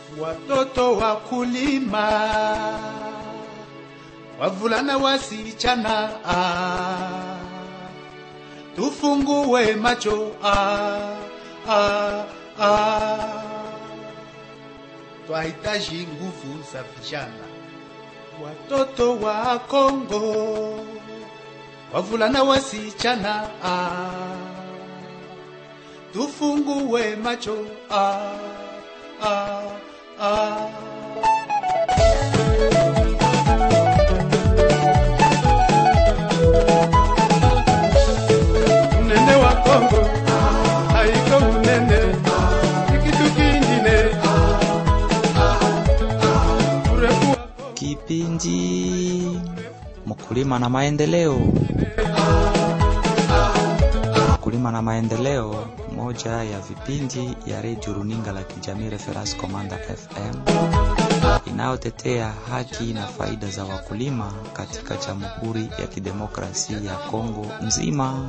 watoto wa kulima, wavulana wasichana, ah, tufungue macho ah, ah, ah. Twahitaji nguvu za vijana, watoto wa Kongo, wavulana wasichana, ah, tufungue macho ah, ah, ah. Unene wa Kongo haiko unene, ni kitu kingine. Urefu wa Kongo Kipindi Mkulima na Maendeleo. Mkulima na Maendeleo, moja ya vipindi ya redio runinga la kijamii Reference Commander FM inayotetea haki na faida za wakulima katika Jamhuri ya Kidemokrasia ya Kongo nzima.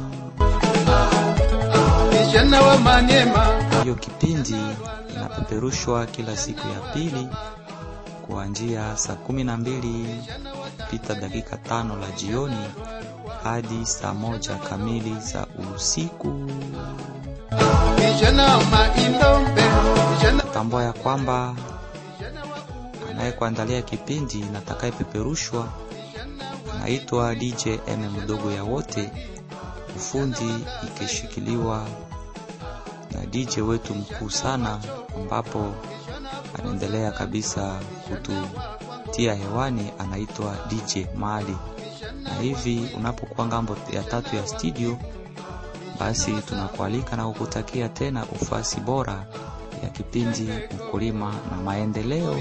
vijana wa Manyema Hiyo kipindi inapeperushwa kila siku ya pili kuanzia saa kumi na mbili pita dakika tano la jioni hadi saa moja kamili za usiku. vijana wa Maindombe vijana Tambua ya kwamba anayekuandalia kipindi na atakayepeperushwa anaitwa DJ M mdogo ya wote, ufundi ikishikiliwa na DJ wetu mkuu sana, ambapo anaendelea kabisa kututia hewani, anaitwa DJ Mali. Na hivi unapokuwa ngambo ya tatu ya studio, basi tunakualika na kukutakia tena ufasi bora ya kipindi Mkulima na Maendeleo.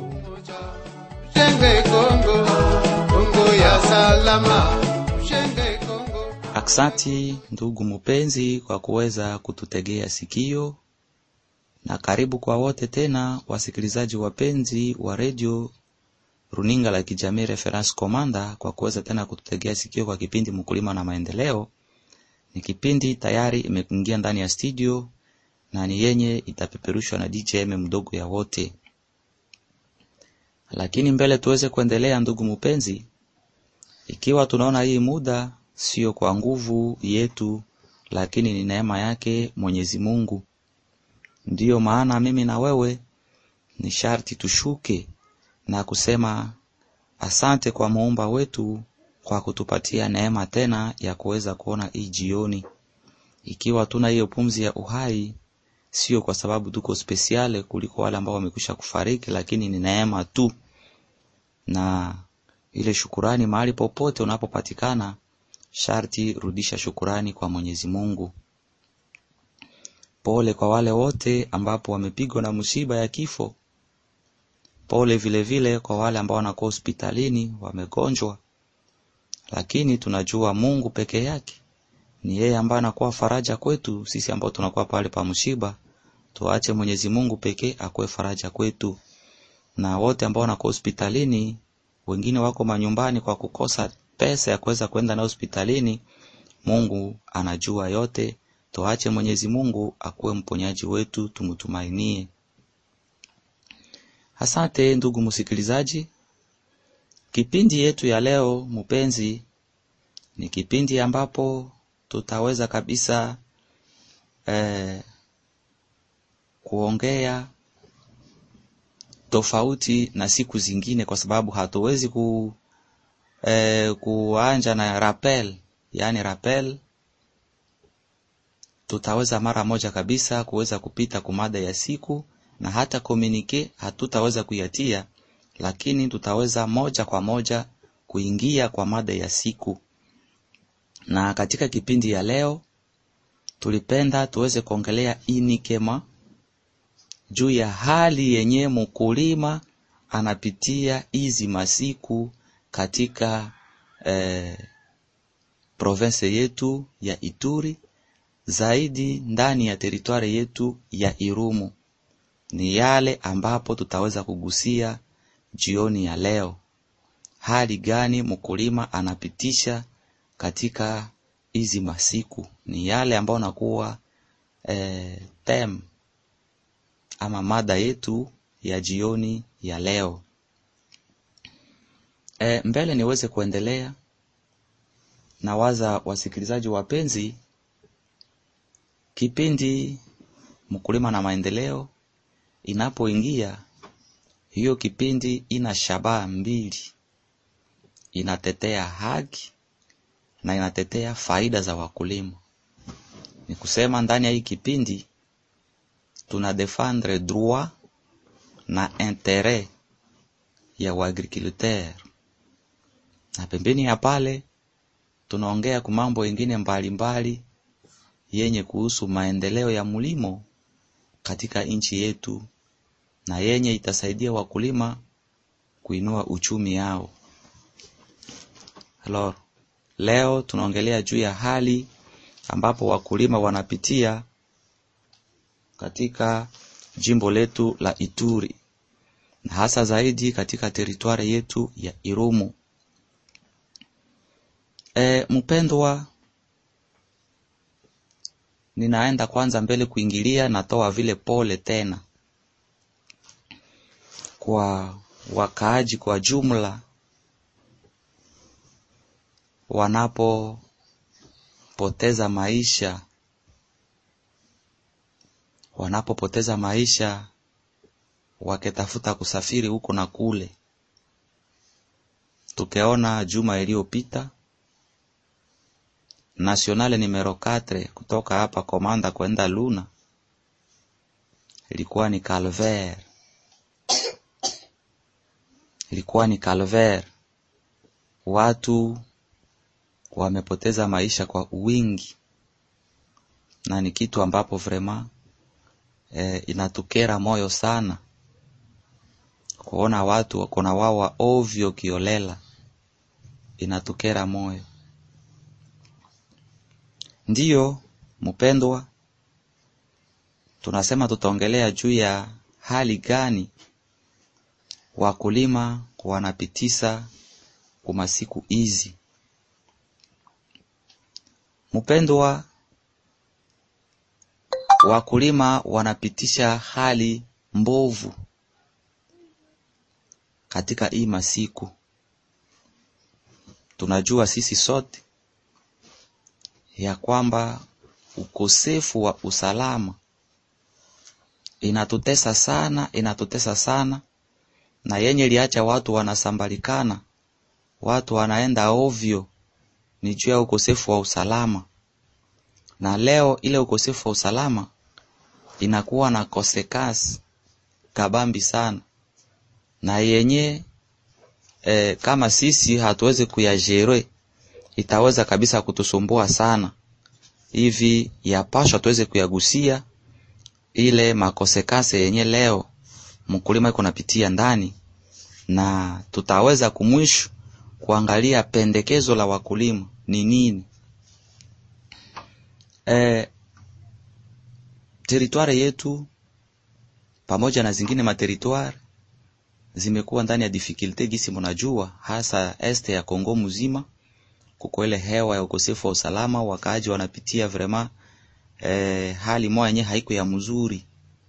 Shenge Kongo Kongo ya salama Shenge Kongo Aksanti ndugu mpenzi kwa kuweza kututegea sikio, na karibu kwa wote tena wasikilizaji wapenzi wa redio runinga la kijamii Reference Commander kwa kuweza tena kututegea sikio kwa kipindi Mkulima na Maendeleo. Ni kipindi tayari imeingia ndani ya studio na ni yenye itapeperushwa na DJM mdogo ya wote. Lakini mbele tuweze kuendelea, ndugu mpenzi, ikiwa tunaona hii muda sio kwa nguvu yetu, lakini ni neema yake Mwenyezi Mungu. Ndiyo maana mimi na wewe ni sharti tushuke na kusema asante kwa muumba wetu kwa kutupatia neema tena ya kuweza kuona hii jioni. Ikiwa tuna hiyo pumzi ya uhai, sio kwa sababu tuko spesiale kuliko wale ambao wamekwisha kufariki, lakini ni neema tu, na ile shukurani mahali popote unapopatikana, sharti rudisha shukurani kwa Mwenyezi Mungu. Pole kwa wale wote ambapo wamepigwa na msiba ya kifo. Pole vile vile kwa wale ambao wanakuwa hospitalini wamegonjwa, lakini tunajua Mungu peke yake ni yeye ambaye anakuwa faraja kwetu sisi ambao tunakuwa pale pa msiba. Tuache Mwenyezi Mungu pekee akuwe faraja kwetu, na wote ambao wanakuwa hospitalini, wengine wako manyumbani kwa kukosa pesa ya kuweza kwenda na hospitalini. Mungu anajua yote, tuache Mwenyezi Mungu akuwe mponyaji wetu, tumtumainie. Asante ndugu msikilizaji, kipindi yetu ya leo mpenzi, ni kipindi ambapo tutaweza kabisa eh, kuongea tofauti na siku zingine, kwa sababu hatuwezi ku, eh, kuanja na rappel, yaani rappel tutaweza mara moja kabisa kuweza kupita kumada ya siku na hata komunike hatutaweza kuyatia, lakini tutaweza moja kwa moja kuingia kwa mada ya siku. Na katika kipindi ya leo tulipenda tuweze kuongelea inikema juu ya hali yenye mkulima anapitia hizi masiku katika eh, province yetu ya Ituri, zaidi ndani ya teritwari yetu ya Irumu. Ni yale ambapo tutaweza kugusia jioni ya leo. Hali gani mkulima anapitisha katika hizi masiku? Ni yale ambayo nakuwa eh, tem ama mada yetu ya jioni ya leo. E, mbele niweze kuendelea na waza wasikilizaji wapenzi, kipindi mkulima na maendeleo inapoingia, hiyo kipindi ina shabaha mbili, inatetea haki na inatetea faida za wakulima. Ni kusema ndani ya hii kipindi tuna defendre droit na interet ya waagriculteur, na pembeni ya pale tunaongea ku mambo ingine mbalimbali yenye kuhusu maendeleo ya mlimo katika nchi yetu na yenye itasaidia wakulima kuinua uchumi yao. Alors, leo tunaongelea juu ya hali ambapo wakulima wanapitia katika jimbo letu la Ituri na hasa zaidi katika teritwari yetu ya Irumu. E, mpendwa, ninaenda kwanza mbele kuingilia, natoa vile pole tena kwa wakaaji kwa jumla wanapopoteza maisha wanapopoteza maisha wakitafuta kusafiri huko na kule. Tukeona juma iliyopita nationale numero 4 kutoka hapa Komanda kwenda Luna ilikuwa ni calvaire, ilikuwa ni calvaire. Watu wamepoteza maisha kwa wingi, na ni kitu ambapo vraiment e, inatukera moyo sana kuona watu wako na wawa ovyo kiolela, inatukera moyo. Ndiyo mpendwa, tunasema tutaongelea juu ya hali gani wakulima wanapitisa kwa siku hizi. Mpendwa, wakulima wanapitisha hali mbovu katika hii masiku. Tunajua sisi sote ya kwamba ukosefu wa usalama inatutesa sana, inatutesa sana, na yenye liacha watu wanasambalikana, watu wanaenda ovyo, ni juu ya ukosefu wa usalama. Na leo ile ukosefu wa usalama inakuwa na kosekasi kabambi sana, na yenye e, kama sisi hatuwezi kuyajere itaweza kabisa kutusumbua sana hivi, yapashwa tuweze kuyagusia ile makosekase yenye leo mkulima iko napitia ndani, na tutaweza kumwisho kuangalia pendekezo la wakulima ni nini. E, teritwari yetu pamoja na zingine materitwari zimekuwa ndani ya difficulty gisi mnajua, hasa este ya Kongo mzima kuko ile hewa ya ukosefu wa usalama, wakaaji wanapitia vrema eh, hali moja yenyewe haiko ya mzuri.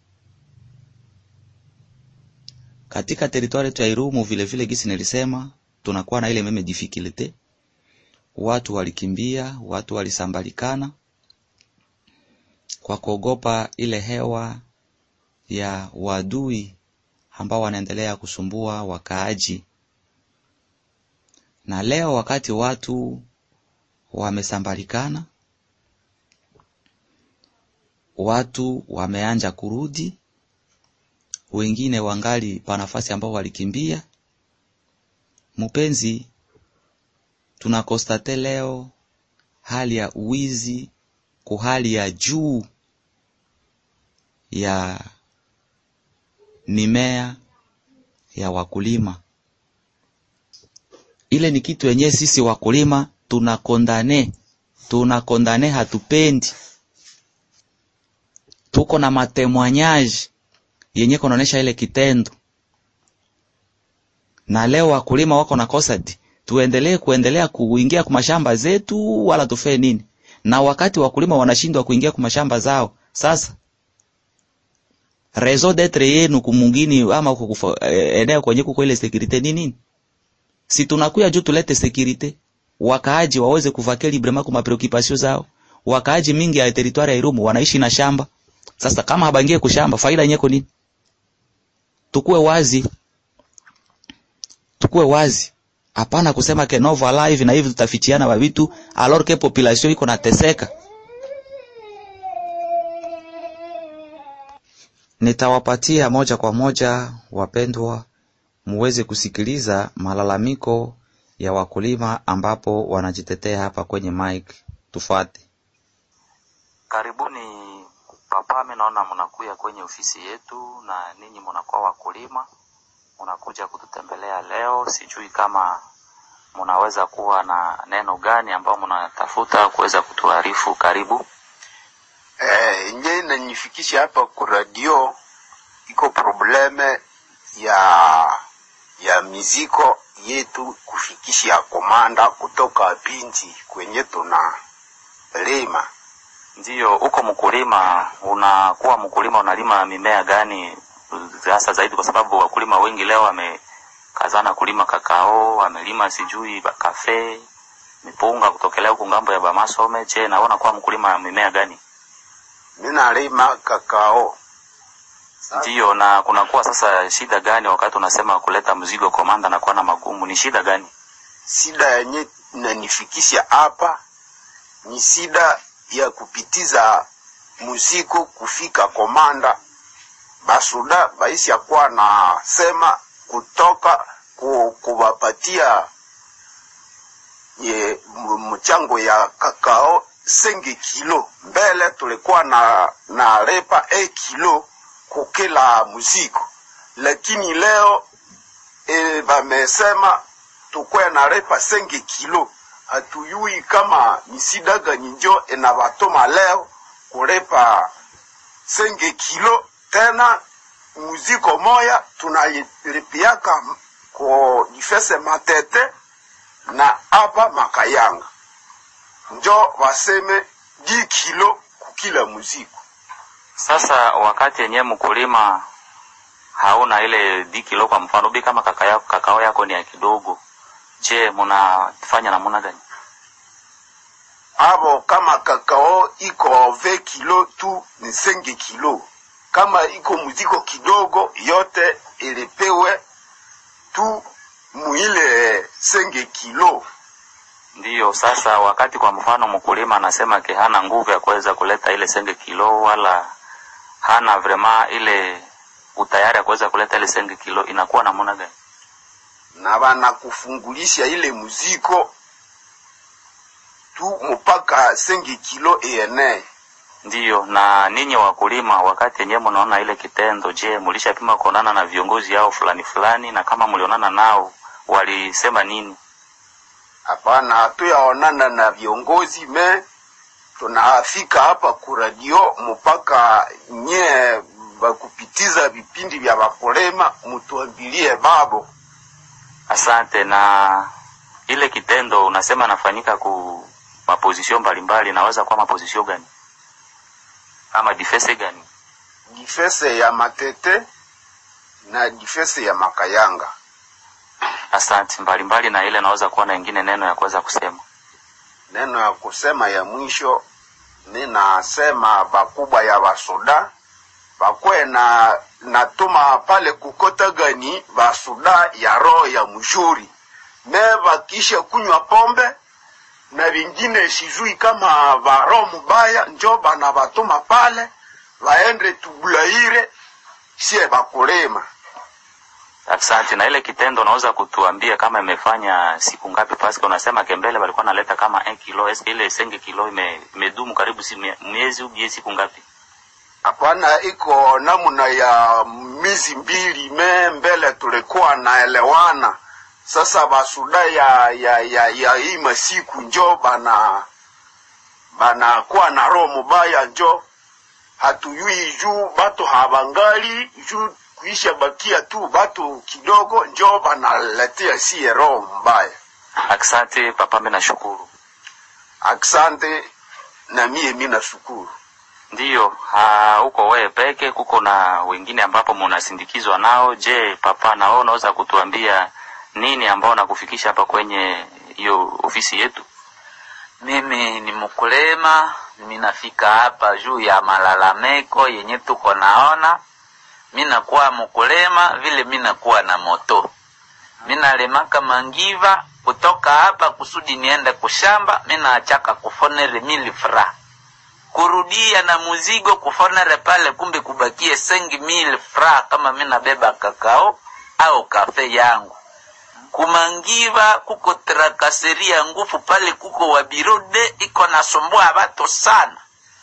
Katika teritwari yetu ya Irumu vile vile gisi nilisema, tunakuwa na ile meme difficulty, watu walikimbia, watu walisambalikana kwa kuogopa ile hewa ya wadui ambao wanaendelea kusumbua wakaaji na leo wakati watu wamesambalikana, watu wameanja kurudi, wengine wangali pa nafasi ambao walikimbia. Mpenzi, tunakostate leo hali ya uwizi ku hali ya juu ya mimea ya wakulima ile ni kitu yenyewe sisi wakulima tunakondane, tunakondane, hatupendi. Tuko na matemwanyaji yenye kunaonesha ile kitendo, na leo wakulima wako na kosadi, tuendelee kuendelea kuingia kwa mashamba zetu wala tufee nini? Na wakati wakulima wanashindwa kuingia kwa mashamba zao, sasa raison d'etre yenu kumungini ama kukufa, eh, eneo kwenye kuko ile securite ni nini si tunakuya juu tulete securite wakaaji waweze kuvake librement kwa preoccupation zao wakaaji mingi ya territoire ya Irumu wanaishi na shamba sasa kama habangie kushamba faida nyeko nini tukue wazi tukue wazi hapana kusema ke Nova Live na hivi tutafichiana wa vitu alors que population iko nateseka nitawapatia moja kwa moja wapendwa muweze kusikiliza malalamiko ya wakulima ambapo wanajitetea hapa kwenye mic tufuate karibuni papa mimi naona mnakuya kwenye ofisi yetu na ninyi mnakuwa wakulima mnakuja kututembelea leo sijui kama mnaweza kuwa na neno gani ambao mnatafuta kuweza kutuarifu karibu Eh, nye inanifikisha hapa ku radio iko probleme ya ya miziko yetu kufikisha komanda kutoka Binti kwenye tuna lima. ndiyo uko mkulima unakuwa mkulima unalima mimea gani hasa zaidi kwa sababu wakulima wengi leo wamekazana kulima kakao wamelima sijui ba- kafe mipunga kutokelea huku ngambo ya bamasome je naona kuwa mkulima mimea gani Mina lima kakao. ndiyo na kunakuwa sasa shida gani wakati unasema kuleta mzigo komanda na kuwa na magumu ni shida gani Sida yenye inanifikisha hapa ni sida ya kupitiza muziko kufika komanda. Basuda baisi kuwa na sema kutoka ku, kuwapatia ye m- mchango ya kakao senge kilo mbele tulikuwa na na repa e kilo kukila muziko, lakini leo e, bamesema tukwe na repa senge kilo. Hatuyui kama misida gani njo inabatoma leo kurepa senge kilo tena muziko moya tunalipiaka ko difese matete na hapa makayanga njo waseme di kilo kukila muziko sasa wakati yenyewe mkulima hauna ile di kilo kwa mfano bi kama kaka yako, kakao yako ni ya kidogo je mnafanya namna gani abo kama kakao iko ve kilo tu ni senge kilo kama iko muziko kidogo yote ilipewe tu muile senge kilo ndiyo sasa wakati kwa mfano mkulima anasema ke hana nguvu ya kuweza kuleta ile senge kilo wala hana vrema ile utayari ya kuweza kuleta ile senge kilo inakuwa namna gani na banakufungulisha ile muziko tu mpaka senge kilo ene ndiyo na ninyi wakulima wakati yenyewe mnaona ile kitendo je mlishapima kuonana na viongozi yao fulani fulani na kama mlionana nao walisema nini hapana hatuyaonana na viongozi me tunafika hapa kuradio mpaka nye bakupitiza vipindi vya vakulema mutuambilie babo asante na ile kitendo unasema nafanyika ku mapozisio mbalimbali naweza kuwa mapozisio gani ama difese gani difese ya matete na difese ya makayanga asante mbalimbali na ile naweza kuwa na ingine neno ya kuweza kusema neno ya kusema ya mwisho ninasema bakubwa ya basoda bakwe na natuma pale kukota gani basoda ya roho ya mzuri me bakisha kunywa pombe na vingine sijui kama baro mubaya njo bana batuma pale baende tubulaire sie bakulema asante na ile kitendo unaweza kutuambia kama imefanya siku ngapi paske unasema kembele walikuwa naleta kama 1 kilo eske ile senge kilo ime, imedumu karibu si mie- miezi ubie siku ngapi hapana iko namna ya mizi mbili me mbele tulikuwa naelewana sasa basuda ya ya ya, ya hii masiku njo bana banakuwa na roho mubaya njo hatuyui juu batu habangali juu kuisha bakia tu batu kidogo njo banaletea siye roho mbaya asante papa mimi nashukuru aksante na mie mina shukuru Ndiyo, ha, huko wewe peke, kuko na wengine ambapo munasindikizwa nao. Je, papa, na wewe unaweza kutuambia nini ambao nakufikisha hapa kwenye hiyo ofisi yetu? Mimi ni mkulima, minafika hapa juu ya malalamiko yenye tuko naona. Minakuwa mkulima vile minakuwa na moto, minalemaka mangiva kutoka hapa kusudi niende kushamba, minaachaka kufonere mili fra kurudia na muzigo kufonere pale, kumbe kubakie sengi mili fra kama minabeba kakao au kafe yangu kumangiva kuko trakaseria ngufu pale, kuko wabirode iko nasumbua watu sana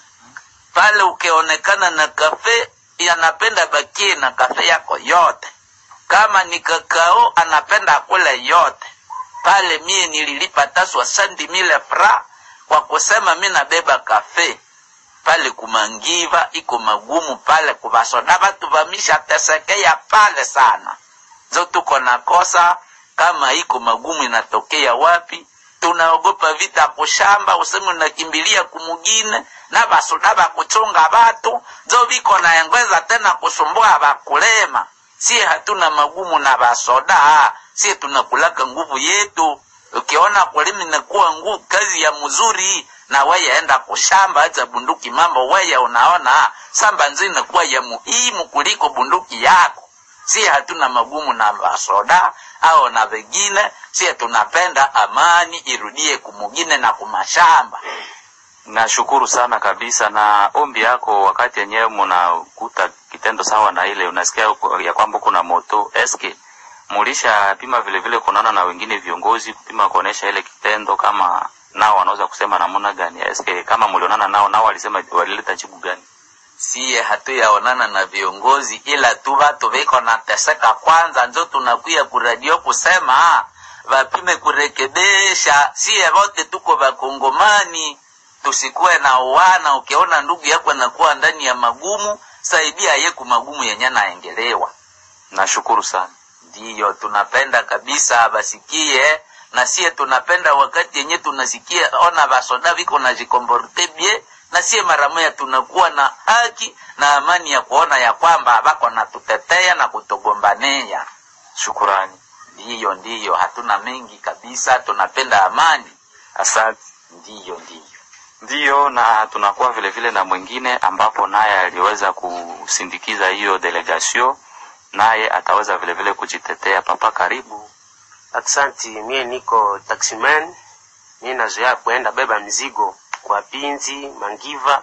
pale. Ukionekana na kafe anapenda bakie na kafe yako yote, kama ni kakao anapenda kule yote pale. Mie nililipa taswa sandi mile fra kwa kusema mi nabeba kafe pale. Kumangiva iko magumu pale, kuvasoda watu vamisha tesekea pale sana, zo tuko na kosa kama iko magumu inatokea wapi? Tunaogopa vita kushamba, useme unakimbilia kumugine na basoda bakuchunga batu zo viko naengweza tena kusumbua bakulema. Sie hatuna magumu na basoda, sie tunakulaka nguvu yetu. Ukiona kulima inakuwa nguvu, kazi ya mzuri na weye enda kushamba, acha bunduki mambo weye, unaona samba nzima inakuwa ya muhimu kuliko bunduki yako. Si hatuna magumu na basoda au na wengine, si tunapenda amani irudie kumugine na kumashamba. Nashukuru sana kabisa na ombi yako. Wakati yenyewe munakuta kitendo sawa na ile, unasikia ya kwamba kuna moto eske mulisha pima vile vile kunaona na wengine viongozi kupima kuonesha ile kitendo, kama nao wanaweza kusema namna gani? Eske kama mulionana nao, nao walisema walileta jibu gani? siye hatuyaonana na viongozi ila tu vatu viko nateseka kwanza, njo tunakuya kuradio kusema vapime kurekebesha. Siye vote tuko vakongomani, tusikuwe na uwana. Ukiona ndugu yako anakuwa ndani ya magumu, saidia ye ku magumu yenye naengelewa. Nashukuru sana. Ndiyo tunapenda kabisa basikie, na siye tunapenda wakati yenye tunasikia ona vasoda viko na jikomborte bie na sie mara moja tunakuwa na haki na amani ya kuona ya kwamba bako natutetea na kutugombania. Shukurani. Ndiyo, ndiyo, hatuna mengi kabisa, tunapenda amani. Asante. Ndiyo, ndiyo. Ndiyo, na tunakuwa vile vile na mwingine ambapo naye aliweza kusindikiza hiyo delegation, naye ataweza vile vile kujitetea. Papa, karibu. Aksanti, mie niko taximan, mie nazoea kuenda beba mzigo kwa Pinzi, Mangiva,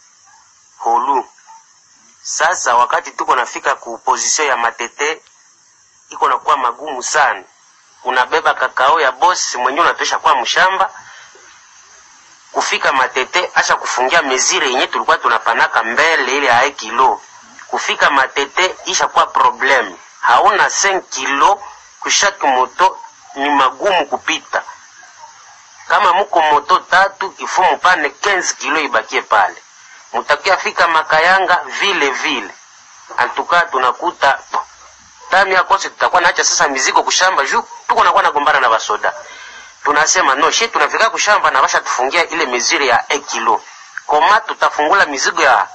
Holu. Sasa wakati tuko nafika ku position ya Matete, iko nakuwa magumu sana. Unabeba kakao ya boss mwenyewe unatosha kwa mshamba kufika Matete, acha kufungia mezire yenye tulikuwa tunapanaka mbele ile ya kilo. Kufika Matete isha kuwa problem, hauna 5 kilo kushaki moto, ni magumu kupita kama muko moto tatu ifo mupane 15 kilo ibakie pale, mutakia fika Makayanga vile vile. Antuka tunakuta tami akose, tutakuwa naacha sasa mizigo kushamba juu tuko nakuwa nagombana na basoda. Tunasema no shi tunafika kushamba na basha tufungia ile miziri ya 1 kilo, koma tutafungula mizigo ya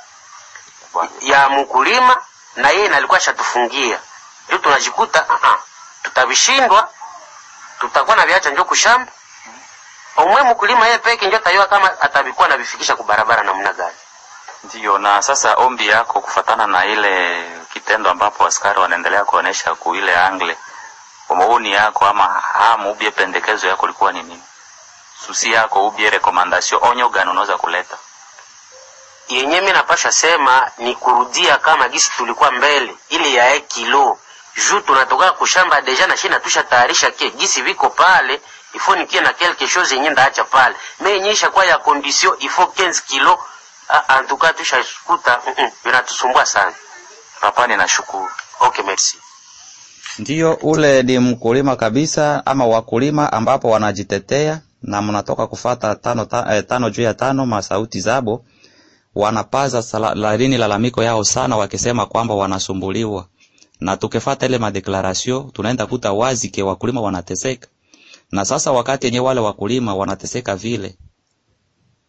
ya mkulima na yeye nalikuwa shatufungia, ndio tunajikuta uh -uh, tutavishindwa, tutakuwa na viacha njo kushamba omwe mkulima yeye peke ndio tayua kama atabikuwa na vifikisha kubarabara namna gani. Ndiyo, na sasa ombi yako kufatana na ile kitendo ambapo askari wanaendelea kuonesha ku ile angle, maoni yako ama hamu ubie pendekezo yako likuwa ni nini? Susi yako ubie recommendation, onyo gani unaweza kuleta? Yenye mimi napasha sema ni kurudia kama gisi tulikuwa mbele ile ya kilo juu tunatoka kushamba deja na shina tusha tayarisha ke gisi viko pale ifo nikie na quelque chose yenye ndaacha pale me yenyesha kwa ya condition ifo 15 kilo en tout cas tushaskuta mm -mm, vinatusumbua sana Papa, ninashukuru. okay merci Ndiyo, ule ni mkulima kabisa ama wakulima ambapo wanajitetea na mnatoka kufata tano, ta, eh, tano juu ya tano masauti zabo wanapaza sala- larini lalamiko yao sana, wakisema kwamba wanasumbuliwa, na tukifata ile madeklarasio tunaenda kuta wazi ke wakulima wanateseka. Na sasa wakati yenye wale wakulima wanateseka vile,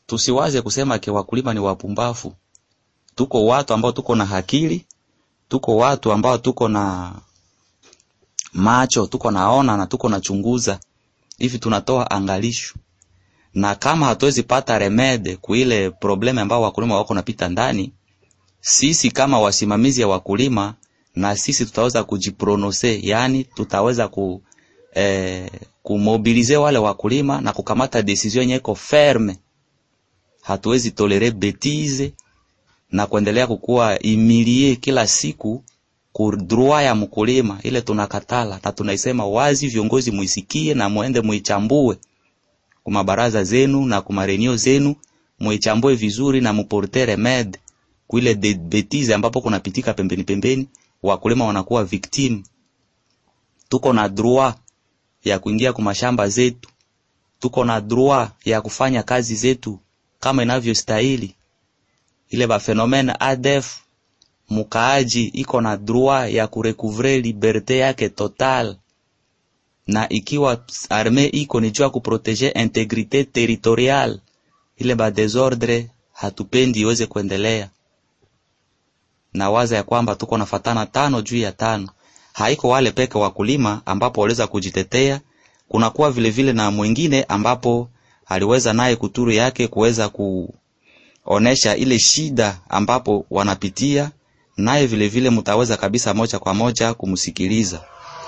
tusiwaze kusema ke wakulima ni wapumbafu. Tuko watu ambao tuko na akili, tuko watu ambao tuko na macho, tuko naona na tuko na chunguza. Hivi tunatoa angalisho. Na kama hatuwezi pata remede kuile probleme ambao wakulima wako napita ndani, sisi kama wasimamizi ya wakulima na sisi tutaweza kujiprononse, yani tutaweza ku eh, kumobilize wale wakulima na kukamata decision yenye iko ferme. Hatuwezi tolere betize na kuendelea kukua imilie kila siku kudrua ya mkulima, ile tunakatala na tunaisema wazi. Viongozi muisikie na muende muichambue kuma baraza zenu na kuma renio zenu, muichambue vizuri na muporte remede kuile de betize ambapo kunapitika pembeni pembeni, wakulima wanakuwa victim. Tuko na droit ya kuingia kwa mashamba zetu, tuko na droit ya kufanya kazi zetu kama inavyostahili. Ile ba phenomene ADF mukaaji iko na droit ya kurecouvrer liberte yake total, na ikiwa arme iko ni juu ya kuproteger integrite territorial, ile ba desordre hatupendi iweze kuendelea. Na waza ya kwamba tuko nafatana tano juu ya tano haiko wale peke wakulima ambapo waliweza kujitetea. Kunakuwa vile vile na mwingine ambapo aliweza naye kuturu yake kuweza kuonesha ile shida ambapo wanapitia, naye vile vile mtaweza kabisa moja kwa moja kumsikiliza.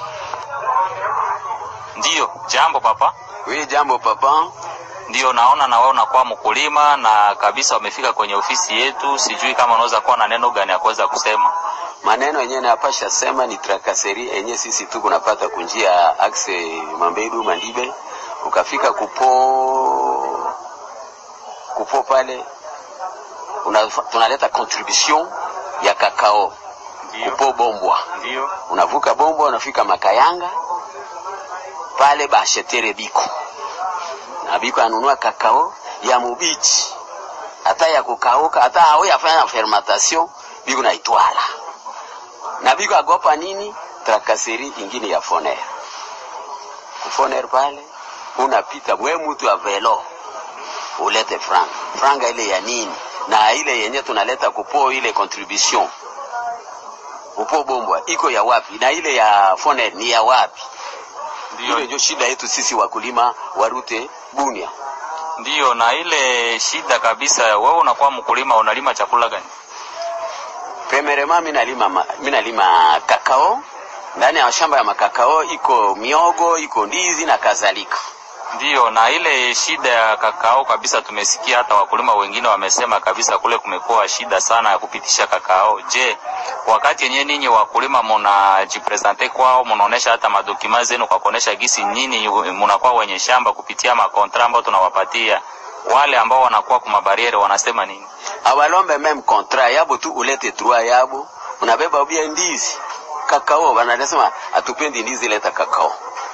Ndiyo, jambo papa. Wewe jambo papa. Ndiyo, naona na wewe unakuwa mkulima na kabisa wamefika kwenye ofisi yetu. Sijui kama unaweza kuwa na neno gani ya kuweza kusema. Maneno yenyewe napasha sema ni trakaseri yenye sisi tu kunapata kunjia axe Mambedu Mandibe, ukafika kupo kupo pale una, tunaleta contribution ya kakao kupo Bombwa, Ndiyo. unavuka Bombwa unafika Makayanga pale bashetere biko na biko anunua kakao ya mubichi hata ya kukauka hata hao yafanya fermentation biko naitwala na biko agopa nini trakaseri ingine ya foner kufoner pale unapita mwe mtu wa velo ulete franga franga ile ya nini na ile yenye tunaleta kupo ile contribution kupo bombwa iko ya wapi na ile ya foner ni ya wapi Ndiyo, ile ndio shida yetu sisi wakulima warute Bunia. ndiyo. Na ile shida kabisa, wewe unakuwa mkulima, unalima chakula gani? Pemerema mimi nalima ma- mimi nalima kakao. Ndani ya shamba ya makakao iko miogo, iko ndizi na kadhalika. Ndiyo, na ile shida ya kakao kabisa, tumesikia hata wakulima wengine wamesema kabisa kule kumekuwa shida sana ya kupitisha kakao. Je, wakati yenyewe ninyi wakulima munajipresente kwao, munaonesha hata madokima zenu kwa kuonesha gisi nyinyi munakuwa wenye shamba kupitia makontra ambao tunawapatia wale ambao wanakuwa kwa mabariere wanasema nini? Awalombe meme contrat yabo tu ulete droit yabo. Unabeba ubia ndizi. Kakao wanasema hatupendi ndizi, leta kakao.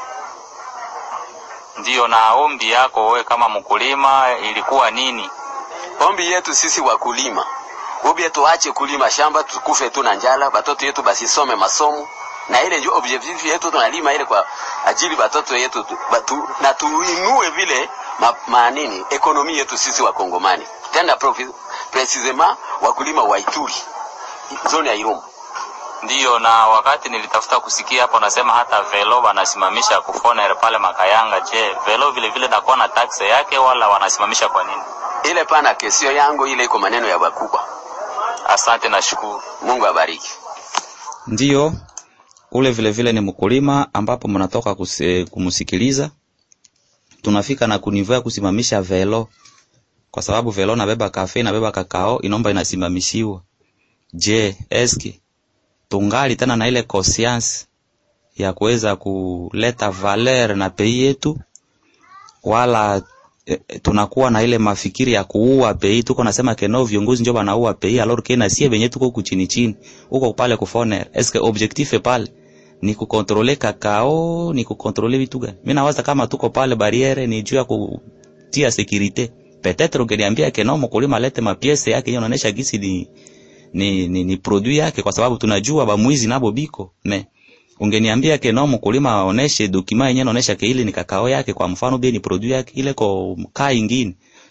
Ndiyo, na ombi yako wewe kama mkulima ilikuwa nini? Ombi yetu sisi wakulima, ubie tuache kulima shamba tukufe tu na njala, batoto yetu basisome masomo, na ile ndio objectif yetu, tunalima ile kwa ajili batoto yetu tu, batu, na tuinue vile ma, ma nini ekonomi yetu sisi wakongomani tena profi- precisement wakulima wa Ituri zone ya Irumu. Ndiyo, na wakati nilitafuta kusikia hapo, nasema hata velo wanasimamisha kufoner pale Makayanga. Je, velo vile vile nakuwa na taksi yake wala wanasimamisha kwa nini? Ile pana kesio yangu ile iko maneno ya bakubwa. Asante na shukuru. Mungu abariki. Ndiyo, ule vile vile ni mkulima ambapo mnatoka kuse- kumsikiliza. Tunafika na kunivea kusimamisha velo, kwa sababu velo nabeba kafe nabeba kakao, inomba inasimamishiwa. Je, eski tungali tena na ile conscience ya kuweza kuleta valeur na pei yetu, wala eh, tunakuwa na ile mafikiri ya kuua pei. Tuko nasema keno viongozi ndio banaua pei, alors que na sie benye tuko kuchini chini huko pale kufoner, eske objectif pale ni kukontrole kakao, ni kukontrole vitu gani? Mimi nawaza kama tuko pale barriere ni juu ya kutia securite. Peut-être ungeniambia keno mkulima alete mapiese yake yenye inaonyesha gisi ni ni, ni, ni produit yake, kwa sababu tunajua bamwizi nabo biko me ungeniambia ke no mkulima aoneshe dokima yenyewe inaonesha ke ile ni kakao yake, kwa mfano bie ni produit yake ile ko mkaa ingine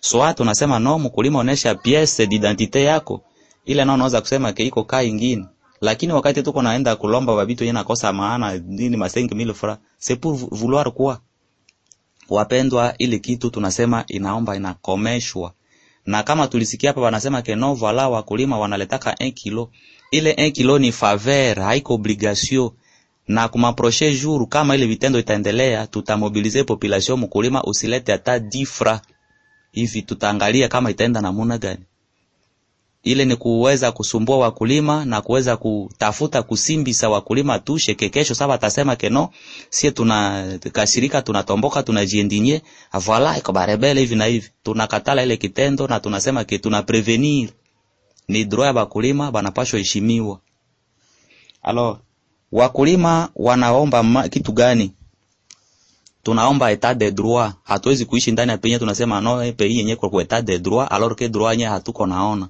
swat unasema no mkulima onesha piece d'identité yako ile nao unaweza kusema ke iko kaa ingine lakini wakati tuko naenda kulomba babitu yeye nakosa maana nini masengi mille francs c'est pour vou- vouloir quoi wapendwa ile kitu tunasema inaomba inakomeshwa na kama tulisikia hapa wanasema ke no voila wakulima wanaletaka 1 kilo ile 1 kilo ni faveur haiko obligation na kuma prochain jour kama ile vitendo itaendelea tutamobilize population mkulima usilete hata difra hivi tutaangalia kama itaenda namuna gani ile ni kuweza kusumbua wakulima na kuweza kutafuta kusimbisa wakulima tushe kekesho saba atasema keno sie tuna kashirika tunatomboka tunajiendinye voila iko barebele hivi na hivi tunakatala ile kitendo na tunasema ke tuna prevenir ni droit ya bakulima banapashwa heshimiwa alors wakulima wanaomba ma, kitu gani tunaomba etat de droit hatuwezi kuishi ndani ya penye tunasema no eh, pays yenye kwa etat de droit alors que droit yenye hatuko naona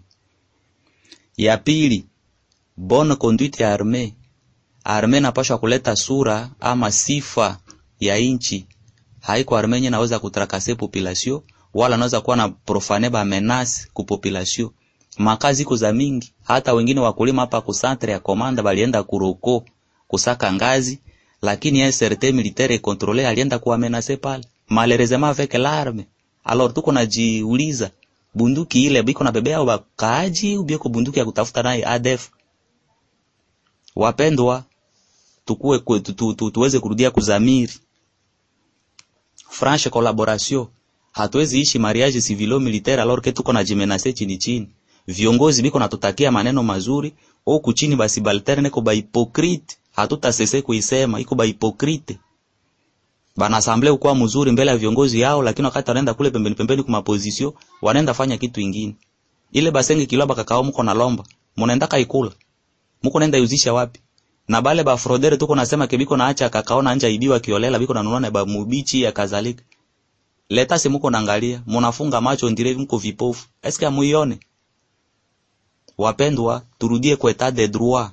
ya pili bonne conduite ya arme arme napashwa kuleta sura ama sifa ya inchi haiko arme yenye naweza kutrakase population wala naweza kuwa na profane ba menace ku population makazi iko za mingi hata wengine wakulima hapa ku centre ya komanda balienda kuroko kusaka ngazi lakini un certain militaire contrôlé alienda kuwamenase pale malheureusement avec l'arme alors tuko najiuliza bunduki ile biko na bebea wakaaji ubieko bunduki ya kutafuta naye ADF wapendwa tukue kwe- tu, tu, tu, tuweze kurudia kuzamiri franche collaboration hatuwezi ishi mariage civilo militaire alors que tuko na jimenase chini chini viongozi biko natutakia maneno mazuri huku chini basi balterne ko ba hypocrite hatutasese kuisema iko ba hypocrite bana assemble ukuwa mzuri mbele ya viongozi yao lakini wakati wanaenda kule pembeni pembeni kuma position wanaenda fanya kitu ingine ile basenge kiloba kakao mko na lomba mnaenda kaikula mko naenda yuzisha wapi na bale ba fraudere tuko nasema kebiko naacha kakao na anja ibiwa kiolela biko nanunua na ba mubichi ya kadhalika leta si mko naangalia mnafunga macho ndire mko vipofu eske amuione wapendwa turudie kwa etat de droit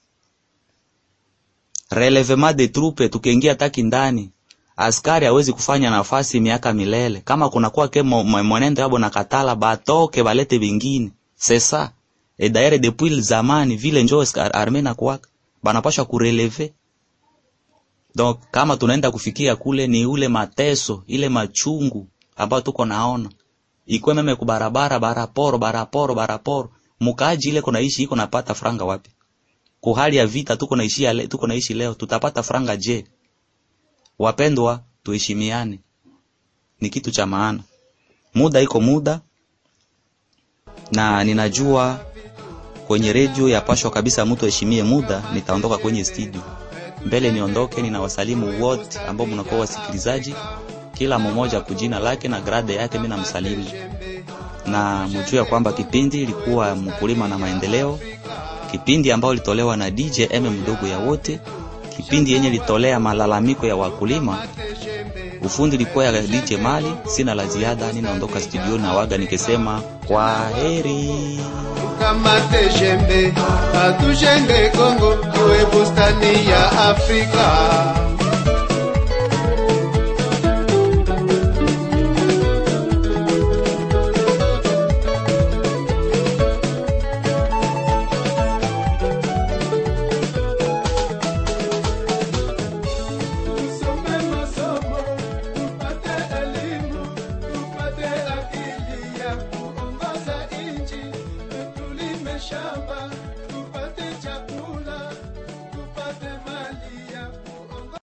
relevement de troupe tukiingia taki ndani askari hawezi kufanya nafasi miaka milele kama kuna kwa ke mo- mo- mwenendo yabo na katala batoke balete vingine sesa et d'ailleurs depuis le zamani vile njo aska- arme na kuwaka banapasha kureleve donc kama tunaenda kufikia kule ni ule mateso ile machungu ambayo tuko naona ikwe meme kubarabara baraporo baraporo baraporo mukaaji ile kunaishi iko napata franga wapi kuhali ya vita tuko naishi le, tuko naishi leo tutapata franga je wapendwa tuheshimiane ni kitu cha maana muda iko muda na ninajua kwenye redio yapashwa kabisa mtu aheshimie muda nitaondoka kwenye studio mbele niondoke ninawasalimu wote ambao mnakuwa wasikilizaji kila mmoja kujina lake na grade yake mimi namsalimu na mjue ya kwamba kipindi ilikuwa mkulima na maendeleo kipindi ambao ilitolewa na DJ M mdogo ya wote kipindi yenye litolea malalamiko ya wakulima ufundi ilikuwa ya DJ Mali sina la ziada ninaondoka studio na waga nikisema kwa heri tukamate jembe atujenge Kongo tuwe bustani ya Afrika.